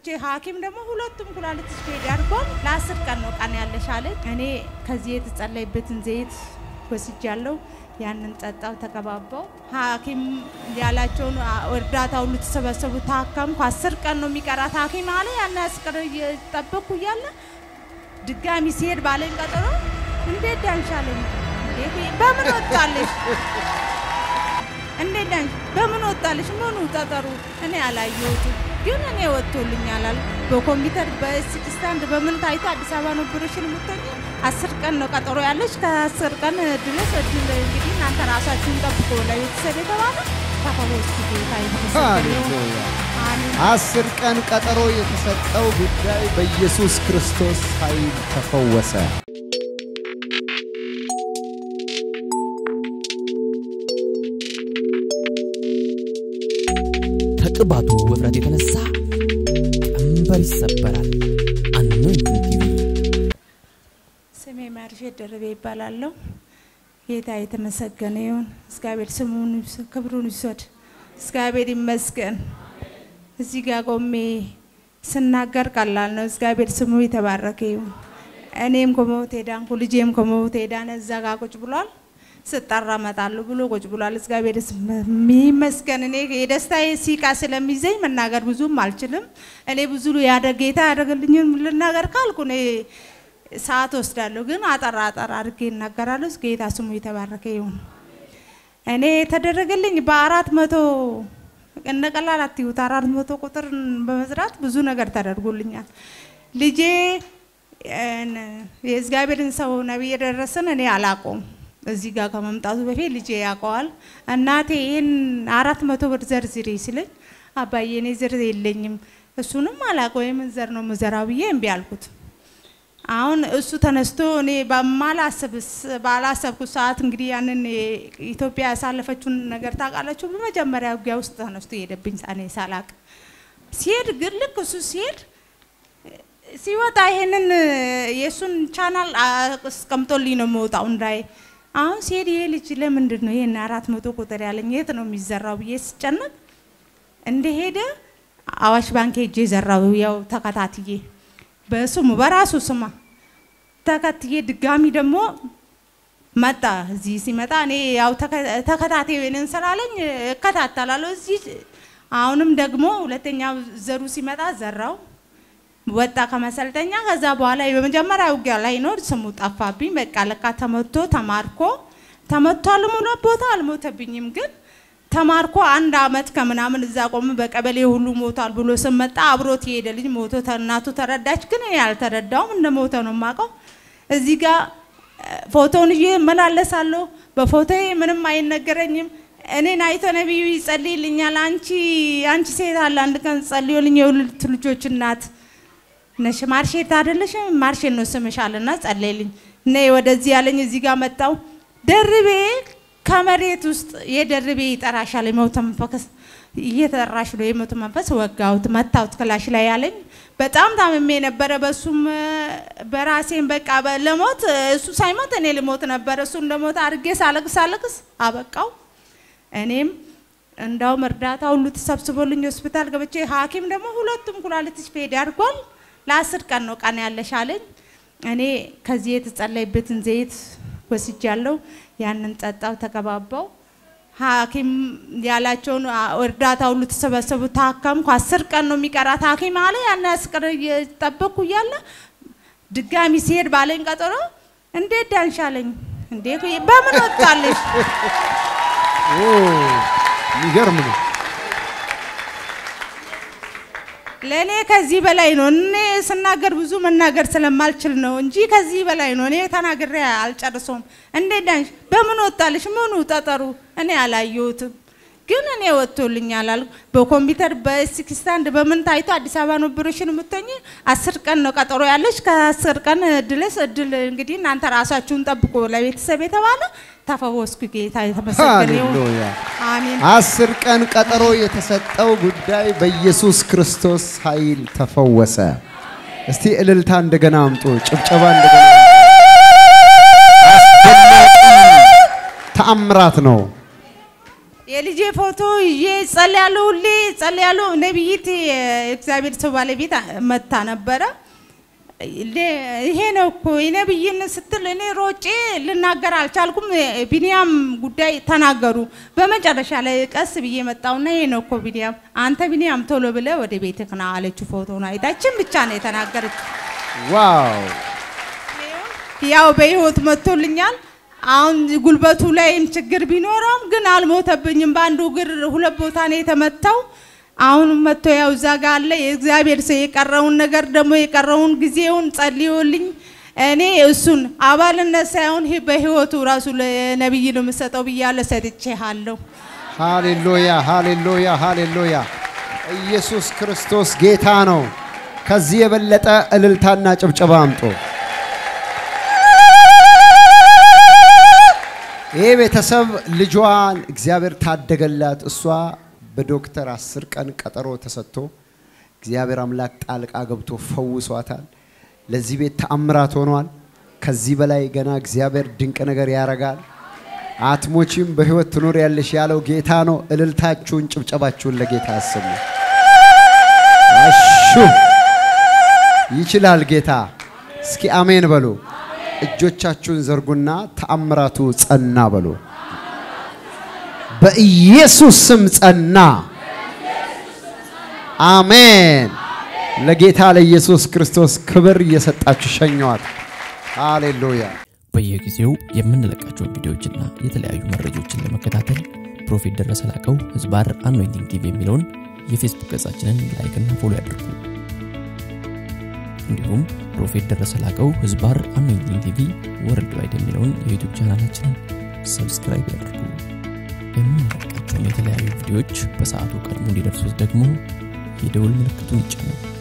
ሐኪም ደግሞ ሁለቱም ኩላሊት ስፔድ አድርጓል። ለአስር ቀን ነው ቀን ያለሽ አለች። እኔ ከዚህ የተጸለይበትን ዘይት ወስጃለሁ። ያንን ጠጣው፣ ተቀባባው። ሐኪም ያላቸውን እርዳታ ሁሉ ተሰበሰቡ፣ ታከምኩ። አስር ቀን ነው የሚቀራት ሐኪም አለ። ያን ያስቀር እየጠበቅኩ እያለ ድጋሚ ሲሄድ ባለኝ ቀጠሮ እንዴት ዳንሻለኝ? በምን ወጣለሽ? እንዴት ዳንሽ? በምን ወጣለሽ? ምኑ ጠጠሩ? እኔ አላየሁትም፣ ግን እኔ ወጥቶልኛል አሉ። በኮምፒውተር በሲቲ ስታንድ በምን ታይቶ አዲስ አበባ ነው ብሮሽን የምትሆኝ አስር ቀን ነው ቀጠሮ ያለች። ከአስር ቀን ድረስ እድል እንግዲህ እናንተ ራሳችሁን ጠብቆ ለቤተሰብ የተባለ ተፈወስ ጌታ የተመሰገነ ይሁን። አሜን። አስር ቀን ቀጠሮ የተሰጠው ጉዳይ በኢየሱስ ክርስቶስ ኃይል ተፈወሰ። ከቅባቱ ውፍረት የተነሳ ቀንበር ይሰበራል። አኖይንቲንግ ቲቪ ስሜ ማርሼት ደርቤ ይባላለሁ። ጌታ የተመሰገነ ይሁን። እግዚአብሔር ስሙን ይውሰድ፣ ክብሩን ይውሰድ። እግዚአብሔር ይመስገን። እዚህ ጋር ቆሜ ስናገር ቀላል ነው። እግዚአብሔር ስሙ የተባረከ ይሁን። እኔም ከሞት ዳንኩ፣ ልጄም ከሞት ዳነ። እዛ ጋር ቁጭ ብሏል። ስጠራ እመጣለሁ ብሎ ቁጭ ብሏል። እግዚአብሔር ይመስገን። እኔ የደስታዬ ሲቃ ስለሚይዘኝ መናገር ብዙም አልችልም። እኔ ብዙ ያደ ጌታ ያደረገልኝን ልናገር ካልኩ እኔ ሰዓት ወስዳለሁ፣ ግን አጠራ አጠራ አድርጌ እናገራለሁ። ጌታ ስሙ የተባረከ ይሁን። እኔ የተደረገልኝ በአራት መቶ እንደ ቀላል አትዩት፣ አራት መቶ ቁጥር በመስራት ብዙ ነገር ተደርጎልኛል። ልጄ የእግዚአብሔርን ሰው ነቢይ የደረሰን እኔ አላቆም እዚህ ጋር ከመምጣቱ በፊት ልጄ ያውቀዋል። እናቴ ይህን አራት መቶ ብር ዘርዝሬ ሲለኝ አባዬ እኔ ዝር የለኝም እሱንም አላውቀው የምን ዘር ነው ምዘራው ብዬ እምቢ አልኩት። አሁን እሱ ተነስቶ እኔ ባላሰብኩት ሰዓት እንግዲህ ያንን ኢትዮጵያ ያሳለፈችውን ነገር ታውቃላችሁ። በመጀመሪያ ውጊያ ውስጥ ተነስቶ ሄደብኝ እኔ ሳላቅ ሲሄድ ግን ልክ እሱ ሲሄድ ሲወጣ ይሄንን የእሱን ቻናል አስቀምጦልኝ ነው የምወጣው እንዳይ አሁን ሲሄድ ይሄ ልጅ ለምንድን ነው ይሄን አራት መቶ ቁጥር ያለኝ የት ነው የሚዘራው ብዬ ስጨነቅ እንደሄደ አዋሽ ባንክ ሄጄ ዘራው ያው ተከታትዬ በስሙ በራሱ ስማ ተከትዬ ድጋሚ ደግሞ መጣ። እዚህ ሲመጣ እኔ ያው ተከታታይ ወይንን ስላለኝ እከታተላለሁ። እዚህ አሁንም ደግሞ ሁለተኛ ዘሩ ሲመጣ ዘራው ወጣ ከመሰልጠኛ። ከዛ በኋላ በመጀመሪያ ውጊያ ላይ ነው ስሙ ጠፋብኝ። በቃ ለካ ተመቶ ተማርኮ ተመቷል። ሙሉ ቦታ አልሞተብኝም ግን ተማርኮ አንድ አመት ከምናምን እዛ ቆም በቀበሌ ሁሉ ሞቷል ብሎ ስመጣ አብሮት የሄደ ልጅ ሞቶ እናቱ ተረዳች። ግን እኔ አልተረዳውም፣ እንደ ሞተ ነው የማውቀው። እዚህ ጋር ፎቶውን ይዤ እመላለሳለሁ። በፎቶ ምንም አይነገረኝም። እኔን አይቶ ነቢዩ ይጸልይልኛል። አንቺ አንቺ ሴት አለ አንድ ቀን ጸልዮልኝ የሁለት ልጆች እናት ነሽ ማርሼት አይደለሽም? ማርሼት ነው ስምሽ አለና ጸለይልኝ። ነይ ወደዚህ ያለኝ እዚህ ጋር መጣው ደርቤ ከመሬት ውስጥ የደርቤ ይጠራሻል የሞተ መንፈስ እየተጠራሽ ነው የሞተ መንፈስ ወጋሁት መታሁት ክላሽ ላይ ያለኝ በጣም ታምሜ ነበረ በሱም በራሴን በቃ ለሞት እሱ ሳይሞት እኔ ልሞት ነበር እሱ እንደሞት አድርጌ ሳለቅስ ሳለቅስ አበቃው እኔም እንዳውም እርዳታ ሁሉ ተሰብስቦልኝ ሆስፒታል ገብቼ ሀኪም ደግሞ ሁለቱም ኩላሊት ስፔድ አድርጓል ለአስር ቀን ነው ቀን ያለሽ አለኝ እኔ ከዚህ የተጸለይበትን ዘይት ወስጃለሁ ያንን ጠጣው፣ ተቀባባው። ሐኪም ያላቸውን እርዳታ ሁሉ ተሰበሰቡ፣ ታከምኩ። አስር ቀን ነው የሚቀራት ሐኪም አለ። ያን ያስቀር እየጠበቅኩ እያለ ድጋሚ ሲሄድ ባለኝ ቀጠሮ እንዴት ዳንሻለኝ? እንዴ በምን ወጣለሽ? የሚገርም ነው። ለእኔ ከዚህ በላይ ነው። እኔ ስናገር ብዙ መናገር ስለማልችል ነው እንጂ ከዚህ በላይ ነው። እኔ ተናግሬ አልጨርሰውም። እንዴት ዳንሽ? በምን ወጣልሽ? ምኑ ጠጠሩ? እኔ አላየሁትም፣ ግን እኔ ወጥቶልኛል አልኩ። በኮምፒውተር በሲቲ ስታንድ በምን ታይቶ አዲስ አበባ ነው ብሮሽን የምትሆኝ አስር ቀን ነው ቀጠሮ ያለች። ከአስር ቀን ድረስ እድል እንግዲህ እናንተ ራሳችሁን ጠብቆ ለቤተሰብ የተባለ ተፈወስኩ። ጌታ የተመሰገነ ይሁን። ሃሌሉያ። አሜን። አስር ቀን ቀጠሮ የተሰጠው ጉዳይ በኢየሱስ ክርስቶስ ኃይል ተፈወሰ። እስቲ እልልታ እንደገና አምጡ፣ ጭብጨባ እንደገና አስደናቂ ተአምራት ነው። የልጄ ፎቶ ይዤ ጸልያለሁ፣ ሁሌ ጸልያለሁ። ነቢይት የእግዚአብሔር ሰው ባለቤት መታ ነበረ። ይሄ ነው እኮ የነብይን ስትል እኔ ሮጬ ልናገር አልቻልኩም። ቢኒያም ጉዳይ ተናገሩ። በመጨረሻ ላይ ቀስ ብዬ መጣውና ይሄ ነው እኮ ቢኒያም፣ አንተ ቢኒያም ቶሎ ብለ ወደ ቤትህ ና አለችው። ፎቶን አይታችን ብቻ ነው የተናገረች። ዋው ያው በህይወት መጥቶልኛል። አሁን ጉልበቱ ላይም ችግር ቢኖረውም ግን አልሞተብኝም። በአንዱ እግር ሁለት ቦታ ነው የተመታው። አሁን መጥቶ ያው እዛ ጋ አለ። የእግዚአብሔር ሰው የቀረውን ነገር ደግሞ የቀረውን ጊዜውን ጸልዮልኝ እኔ እሱን አባልነት ሳይሆን ይህ በህይወቱ ራሱ ለነቢይ ነው የምሰጠው ብያለሁ። ሰጥቼሃለሁ። ሃሌሉያ ሃሌሉያ ሃሌሉያ። ኢየሱስ ክርስቶስ ጌታ ነው። ከዚህ የበለጠ እልልታና ጭብጨባ አምጦ ይህ ቤተሰብ ልጇን እግዚአብሔር ታደገላት። እሷ በዶክተር አስር ቀን ቀጠሮ ተሰጥቶ እግዚአብሔር አምላክ ጣልቃ ገብቶ ፈውሷታል። ለዚህ ቤት ተአምራት ሆኗል። ከዚህ በላይ ገና እግዚአብሔር ድንቅ ነገር ያረጋል። አትሞቺም፣ በህይወት ትኖር ያለሽ ያለው ጌታ ነው። እልልታችሁን፣ ጭብጨባችሁን ለጌታ አሰሙ። አሹ ይችላል ጌታ። እስኪ አሜን በሉ። እጆቻችሁን ዘርጉና ተአምራቱ ጸና በሉ። በኢየሱስ ስም ጸና። አሜን። ለጌታ ለኢየሱስ ክርስቶስ ክብር እየሰጣችሁ ሸኘዋት። ሃሌሉያ። በየጊዜው የምንለቃቸውን ቪዲዮዎችና የተለያዩ መረጃዎችን ለመከታተል ፕሮፌት ደረሰ ላቀው ህዝባር አኖይንቲንግ ቲቪ የሚለውን የፌስቡክ ገጻችንን ላይክና ፎሎ ያድርጉ። እንዲሁም ፕሮፌት ደረሰ ላቀው ህዝባር አኖይንቲንግ ቲቪ ወርልድ ዋይድ የሚለውን የዩቱብ ቻናላችንን ሰብስክራይብ ያድርጉ። የምንለቃቸውን የተለያዩ ቪዲዮዎች በሰዓቱ ቀድሞ እንዲደርሱት ደግሞ የደውል ምልክቱን ይጫኑ።